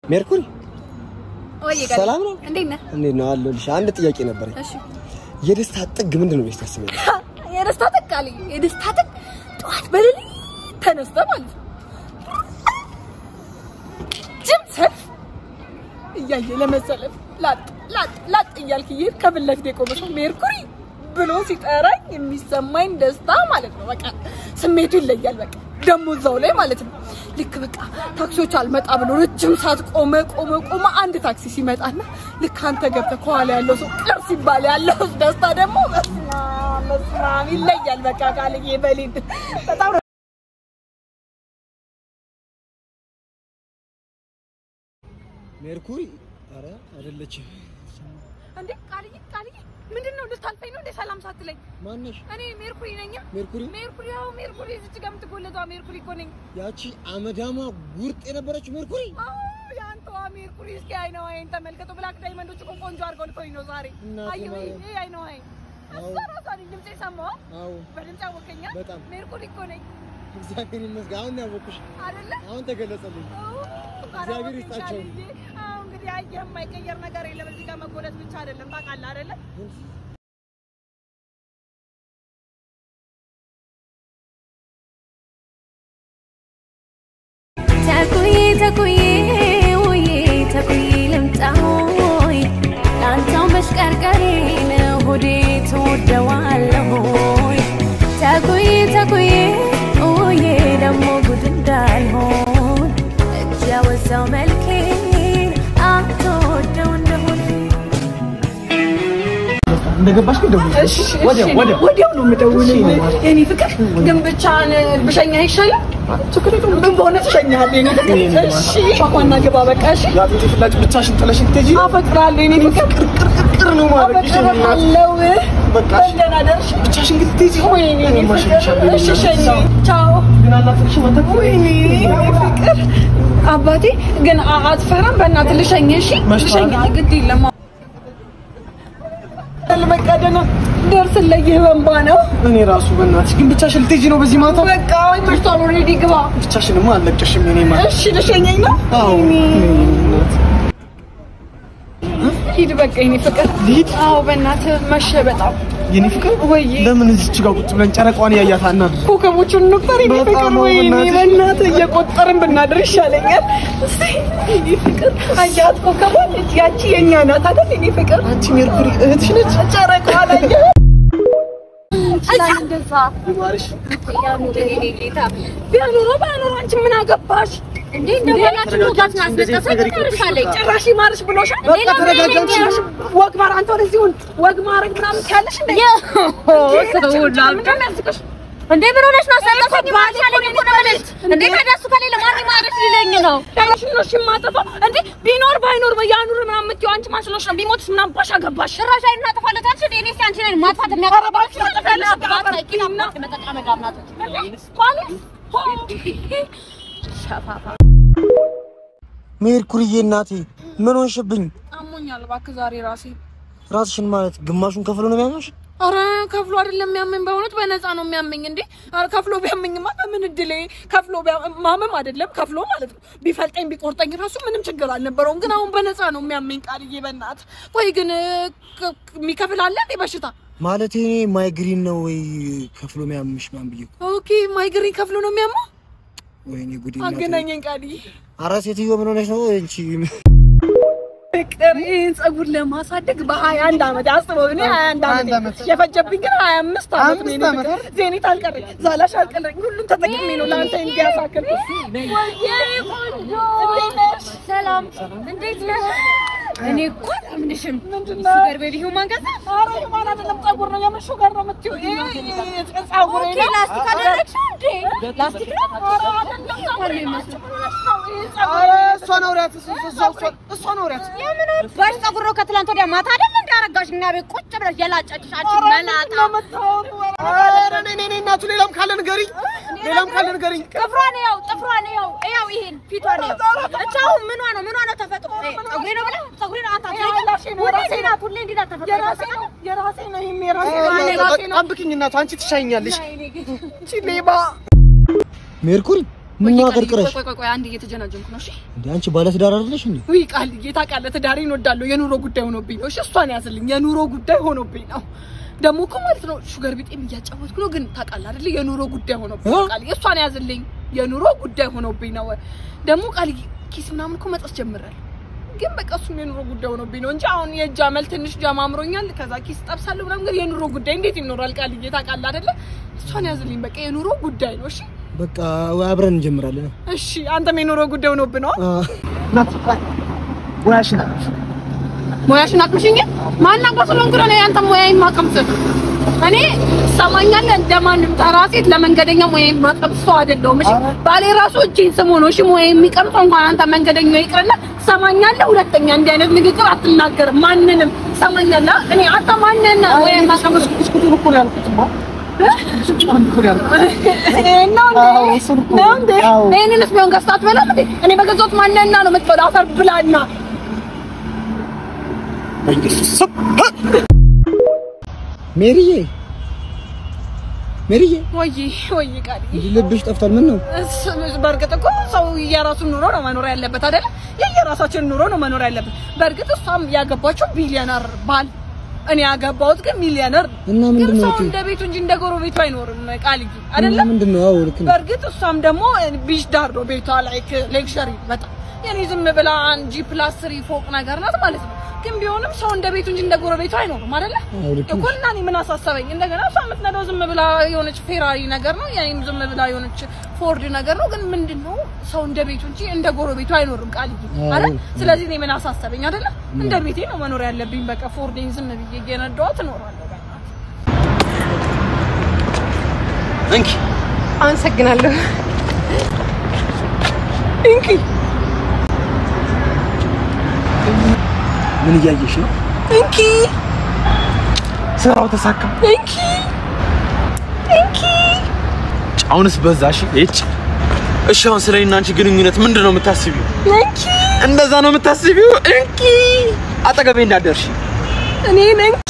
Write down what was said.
ሜርኩሪ ወይ ጋር ሰላም ነው? እንዴት ነህ? እንዴት ነው አለሁልሽ። አንድ ጥያቄ ነበረኝ። እሺ የደስታ ጥግ ምንድን ነው ብለሽ ታስቢያለሽ? የደስታ ጥቅ አለኝ። የደስታ ጥቅ ጠዋት በሌሊት ተነስተህ ማለት ነው ጅም ሰልፍ እያየ ለመሰለፍ ላጥ ላጥ ላጥ እያልክ እየሄድክ ከፊት ለፊት የቆመ ሰው ሜርኩሪ ብሎ ሲጠራኝ የሚሰማኝ ደስታ ማለት ነው። በቃ ስሜቱ ይለያል። በቃ ደግሞ እዛው ላይ ማለት ነው ልክ በቃ ታክሲዎች አልመጣ ብሎ ረጅም ሰዓት ቆመ ቆመ ቆመ አንድ ታክሲ ሲመጣና ልክ አንተ ገብተህ ከኋላ ያለው ሰው ቅር ሲባል ያለው ደስታ ደግሞ በስመ አብ በስመ አብ ይለያል። በቃ ቃልዬ በሌል በጣም ነው ሜርኩሪ ኧረ አይደለችም። እንዴ ቃልዬ ቃልዬ ምንድን ነው ልታልፈኝ ነው እንደ ሰላም ሳትለኝ ማነሽ? እኔ ሜርኩሪ ነኝ ሜርኩሪ ሜርኩሪ ያው ሜርኩሪ እዚች ጋር የምትጎለቷ ሜርኩሪ እኮ ነኝ ያቺ አመዳማ ጉርጥ የነበረችው ሜርኩሪ አዎ የአንተዋ ሜርኩሪ እስኪ አይነ ዋይን ተመልከቱ ብላክ ዳይመንዶች እኮ ቆንጆ አድርገው ልኮኝ ነው ዛሬ እናቴ አየሁ ማርያም። ይሄ አይነ ዋይን አዎ። እሷ ራሷ ነኝ ድምጼ ሰማዋ አዎ በድምፅ አወቀኛ በጣም። ሜርኩሪ እኮ ነኝ እግዚአብሔር ይመስገን። አሁን ነው ያወኩሽ። አይደለ አሁን ተገለጸልኝ። እግዚአብሔር ይስጣቸው። አዎ እንግዲህ አየህ የማይቀየር ነገር የለም እዚህ ጋር መጎለት ብቻ አይደለም ታውቃለህ አይደለ ተኩዬ ተኩዬ ውዬ ተኩዬ ልምጣሆይ ላንተው መሽቀርቀሬ ነው ሆዴ ትወደዋለሆይ ተኩዬ ተኩዬ ውዬ ደግሞ ጉድ እንዳልሆን እጅ ያወዛው መልኬን አትወደው እንደሆነ እንደገባሽ ግን ደውዪ። ወዲያው ወዲያው ወዲያው ነው የምደውልልህ የኔ ፍቅር ግን ብቻህን ብሸኛ አይሻልም ምን በሆነ ትሸኛለህ የኔ ፍቅር እሺ ፏፏና ግባ በቃ እሺ የአጥንቴ ፍላጭ ብቻሽን ጥለሽኝ ትሄጂ አፈቅራለሁ የኔ ፍቅር ቅርቅር ነው ማድረግሽ። አፈቅርሃለሁ በቃ እሺ። ደህና ደርሽ ብቻሽን ግን ትሄጂ ወይኔ የኔ እኔማ ፍቅር እሸኝሻለሁ። እሺ ሸኝ ቻው ግን አላፍርሽም አንተ እኮ። ወይኔ የኔ ፍቅር አባቴ ግን አ- አትፈራም በእናትህ ልሸኝ እሺ መሽቷል። ልሸኝ ግድ የለም በቃ ደህና ደርስልህ በእንባ ነው እኔ ራሱ በእናትሽ ግን ብቻሽን ልትሄጂ ነው በዚህ ማታ? በቃ መሽቷል ኦልሬዲ ግባ ብቻሽንማ አልለቅሽም የኔ ማታ። እሺ ልሸኘኝ ነው አዎ ወይኔ እናት። ሂድ በቃ የኔ ፍቅር ልሂድ? አዎ በእናትህ መሸ በጣም የኔ ፍቅር ወይ ለምን እዚች ጋር ቁጭ ብለን ጨረቃዋን እያያት አናድር? ኮከቦቹን እንቁጠር የኔ በጣም ፍቅር ነው ወይኔ በእናትሽ። በእናትህ እየቆጠርን ብናድር ይሻለኛል እስኪ የኔ ፍቅር አያት ኮከቧን ያቺ የእኛ ናት አይደል የኔ ፍቅር አንቺ ሜርኩሪ እህትሽ ነች? ጨረቃዋ ላይ ይችላል እንደዛ ይማርሽ። ያኑር የኔ ጌታ ቢያኖሮ ባያኖሮ አንቺ ምን አገባሽ እንዴ እንደሆናችሁ ሞጋትን አስነቀሰች ትርሻለች ጭራሽ ይማርሽ ብሎሻል በቃ ተረጋጋ አንቺ። ጭራሽ ወግ ማር አንተ ወደዚህ ሁን ወግ ማረግ ምናምን ትያለሽ እንዴ ምንድን ነው ያዝቅሽ እንዴ ምን ሆነሽ ነው? አስነቀሰኝ ማለኝ እኮ ነው የምልሽ። እንዴ ታዲያ እሱ ከሌለ ማን ይማርሽ ሊለኝ ነው? ያለሽ ነው እሺ የማጠፋው እንዴ ቢኖር ባይኖር ያኑር ምናምን የምትይው አንቺ ማን ስለሆንሽ ነው ቢሞትስ ምናምን ባሽ አገባሽ ጭራሽ አይኑን አጠፋለት አልሽ እንዴ? እኔስ አንቺ ነኝ ማጥፋት የሚያቀርባችሁ ታጠፋለሽ። ሜርኩሪዬ እናቴ ምን ሆንሽብኝ? አሞኛል እባክህ ዛሬ ራሴ ራስሽን ማለት ግማሹን ከፍሎ ነው የሚያምሽ? አረ ከፍሎ አይደለም የሚያመኝ፣ በእውነት በነፃ ነው የሚያመኝ። እንዴ አረ ከፍሎ ቢያመኝማ በምን እድሌ ከፍሎ ቢያ- ማመም አይደለም ከፍሎ ማለት ነው። ቢፈልጠኝ ቢቆርጠኝ ራሱ ምንም ችግር አልነበረውም። ግን አሁን በነፃ ነው የሚያመኝ። ቃልዬ በእናት ቆይ ግን ክ- ክ- የሚከፍል አለ እንዴ በሽታ? ማለት እኔ ማይግሪን ነው ወይ ከፍሎ የሚያምሽ ማን ብዬ እኮ። ኦኬ ማይግሪን ከፍሎ ነው የሚያመው። ወይኔ ጉዴ እናቴ። አገናኘኝ ቃልዬ። ኧረ ሴትዮ ምን ሆነሽ ነው እንቺ? ፍቅር ይህን ጸጉር ለማሳደግ በሀያ አንድ ዓመት አስበው። እኔ ሀያ አንድ አንድ ዓመት ዓመት። የፈጀብኝ ግን ሀያ አምስት ዓመት ነው። አምስት የኔ ዓመት ፍቅር ዜኒት አልቀረኝ፣ ዛላሽ አልቀረኝ፣ ሁሉም ተጠቅሜ ነው ለአንተ እንዲያሳክል። ሰላም እንዴት ነህ? እኔ እኮ አላምንሽም። ምንድነው? ሹገር ቤቢ ሂውማን ገዛ ኧረ የማን አይደለም ጸጉር ነው የምን ሹገር ነው የምትይው? ይሄ ይሄ ጸጉር ኦኬ ላስቲክ አደረግሽው እንዴ? ላስቲክ ነው? ኧረ አይደለም ጸጉር ነው። ይሄ ጸጉር ኧረ እሷን አውሪያት፣ እሷ- እሷ- እሷን አውሪያት። የምን ባሽ ጸጉር ነው ከትላንት ወዲያ ማታ አይደል እንደ አረጋሽ እኛ ቤት ቁጭ ብለሽ የላጨችሽ አንቺ ኧረ መላጣ ምንድን ነው የምታወሪው? ኧረ እኔ እኔ እናቱ ሌላም ካለ ንገሪኝ፣ ሌላም ካለ ንገሪኝ። ጥፍሯን ያው ጥፍሯን ያው ያው ይሄን ፊቷን ያው እቻው ምኗ ነው ምኗ ነው ተፈጥሮ ጸጉሬ ነው ብላ ጸጉሬ ነው አታ የራሴ ነው፣ የራሴ ነው። ሁሌ እንዲህ ናት ተፈጥሮ የራሴ ነው የራሴ ነው ይሄም የራሴ ነው እኔ ራሴ ነው። ጠብቅኝ እናቱ፣ አንቺ ትሻይኛለሽ። እቺ ሌባ ሜርኩሪ ምን ቆይ ነው ቃልዬ፣ አቀርቅረሽ? ቆይ ቆይ ቆይ አንድ እየተጀናጀንኩ ነው። እሺ እንዴ አንቺ ባለ ትዳር አይደለሽ እንዴ? ውይ ቃልዬ ታውቃለህ፣ ትዳሬን እወዳለሁ። የኑሮ ጉዳይ ሆኖብኝ ነው። እሺ እሷን ያዝልኝ። የኑሮ ጉዳይ ሆኖብኝ ነው። ደግሞ እኮ ማለት ነው ሹገር ቢጤም እያጫወትኩ ነው። ግን ታውቃለህ አይደል? የኑሮ ጉዳይ ሆኖብኝ ነው። እ? ቃልዬ እሷን ያዝልኝ። የኑሮ ጉዳይ ሆኖብኝ ነው። ደግሞ ቃልዬ ኪስ ምናምን እኮ መጠስ ጀምራል። ግን በቃ እሱም የኑሮ ጉዳይ ሆኖብኝ ነው እንጂ አሁን የእጅ አመል ትንሽ ጀማምሮኛል። ከዛ ኪስ ጠብሳለሁ ምናምን። ግን የኑሮ ጉዳይ እንዴት ይኖራል ቃልዬ? ታውቃለህ አይደለ? እሷን ያዝልኝ። በቃ የኑሮ ጉዳይ ነው። እሺ በቃ አብረን እንጀምራለን። እሺ። አንተም የኑሮ ጉዳይ ሆኖብህ ነው። አ ሙያሽን አቅምሽኝ ማናውቀው ስለሆንኩ ነው ያንተ ሙያዬን ማቀምስ። እኔ ሰማኛለ እንደማንም ተራ ሴት ለመንገደኛ ሙያዬን ማቀምስ ሰው አይደለሁም። እሺ ባሌ ራሱ እጄን ስሞ ነው እሺ ሙያዬን የሚቀምሰው። እንኳን አንተ መንገደኛ ይቅርና ሰማኛለህ። ሁለተኛ እንዲህ አይነት ንግግር አትናገርም ማንንም። ሰማኛለህ። እኔ አንተ ማንን ሙያዬን ማቀምስ ነው እንዴ? ይሄንንስ ቢሆን ገዝተህ አትበላም እንዴ? እኔ በገዛሁት ማንና ነው የምትበላው? አፈር ብላና ሜሪዬ ሜሪዬ ወይ ወይ ቃል ልብሽ ጠፍቷል። ምን ነው? እስ- በእርግጥ እኮ ሰው የራሱን ኑሮ ነው መኖር ያለበት አይደለ? የየራሳችን ኑሮ ነው መኖር ያለበት። በእርግጥ እሷም ያገባችው ቢሊዮነር ባል፣ እኔ ያገባሁት ግን ሚሊዮነር። እና ግን ምንድን ነው ሰው የምትይው? እንደ ቤቱ እንጂ እንደ ጎረቤቱ አይኖርም ቃልዬ እና አይደለም። ምንድን ነው? አዎ ልክ ነው። በእርግጥ እሷም ደግሞ ቢች ዳር ነው ቤቷ፣ ላይክ ሌክሸሪ በጣም የኔ ዝም ብላ ጂ ፕላስ ስሪ ፎቅ ነገር ናት ማለት ነው። ግን ቢሆንም ሰው እንደ ቤቱ እንጂ እንደ ጎረቤቱ አይኖርም አይደለ? አዎ ልክ እኮ ነሽ። እና እኔ ምን አሳሰበኝ? እንደገና እሷ የምትነዳው ዝም ብላ የሆነች ፌራሪ ነገር ነው፣ የኔም ዝም ብላ የሆነች ፎርድ ነገር ነው። ግን ምንድን ነው ሰው እንደ ቤቱ እንጂ እንደ ጎረቤቱ አይኖርም ቃልዬ አይደል? ስለዚህ እኔ ምን አሳሰበኝ አይደለ? እንደ ቤቴ ነው መኖር ያለብኝ። በቃ ፎርዴን ዝም ብዬ እየነዳኋት እኖራለሁ። በቃ እንኪ አመሰግናለሁ። እንኪ ምን እያየሽ ነው? እንኪ ስራው ተሳካ። እንኪ እንኪ አሁንስ በዛ። እሺ እጭ እሺ፣ አሁን ስለ እኔና አንቺ ግንኙነት ምንድን ነው የምታስቢው? እንኪ እንደዛ ነው የምታስቢው? እንኪ አጠገቤ እንዳደርሽ እኔ ነኝ